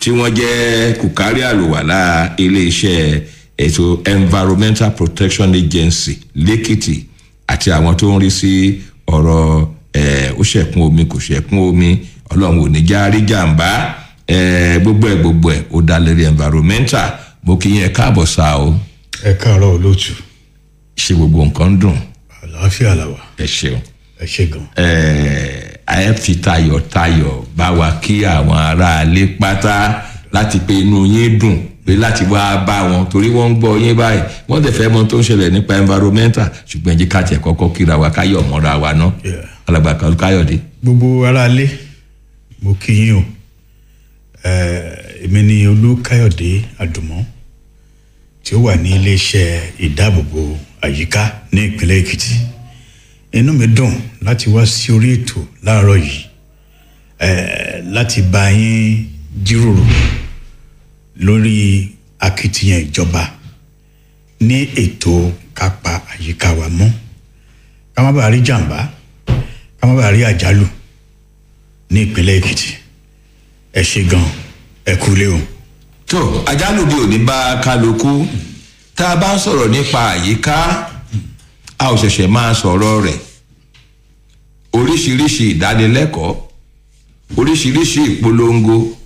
tí wọ́n jẹ́ kùkárí àlùwàlà iléeṣẹ́ ètò environmental protection agency lẹ́kìtì àti àwọn tó ń rí sí ọ̀rọ̀ ẹ̀ ó ṣẹ̀kún omi kò ṣẹ̀kún omi ọlọ́run ò ní já rí jàǹbá ẹ̀ gbogbo ẹ̀ gbogbo ẹ̀ ó dá lérí environmental mo kí yẹn káàbọ̀ sá o ẹ káàárọ̀ olóòtú ṣe gbogbo nǹkan dùn àlàáfíà làwà ẹ ṣeun ẹ ṣe gan. ẹ fi tayọ̀tayọ̀ bá wa kí àwọn aráalé pátá láti pé inú yín dùn pé láti wá bá wọn torí wọ́n ń gbọ́ yín báyìí wọ́n tẹ̀ fẹ́ mọ tó ń ṣẹlẹ̀ nípa environmental ṣùgbọ́n ẹ̀jẹ̀ ká tiẹ̀ kọ́kọ́ kíra wa káyọ̀ mọ́ra wa ná Yeah. alàgbà kan káyọ̀dé. gbogbo aráalé mo kí yín o Eh, èmi ni olúkáyọ̀dé àdùmọ́ tí ó wà ní iléeṣẹ́ ìdáàbòbò àyíká ní ìpínlẹ̀ èkìtì inú mi dùn láti wá sí orí ètò láàárọ̀ yìí eh, láti bá yín jíròrò lórí akitiyan ìjọba ní ètò kápá àyíká wa mọ́ ká má bàa rí jàǹbá ká má bàa rí àjálù ní ìpínlẹ̀ èkìtì ẹ ṣe gan ẹ kúlé o. tó àjálù bí òní bá kálukú tá a bá ń sọ̀rọ̀ nípa àyíká a ò ṣẹ̀ṣẹ̀ máa sọ̀rọ̀ rẹ̀ oríṣiríṣi ìdánilẹ́kọ̀ọ́ oríṣiríṣi ìpolongo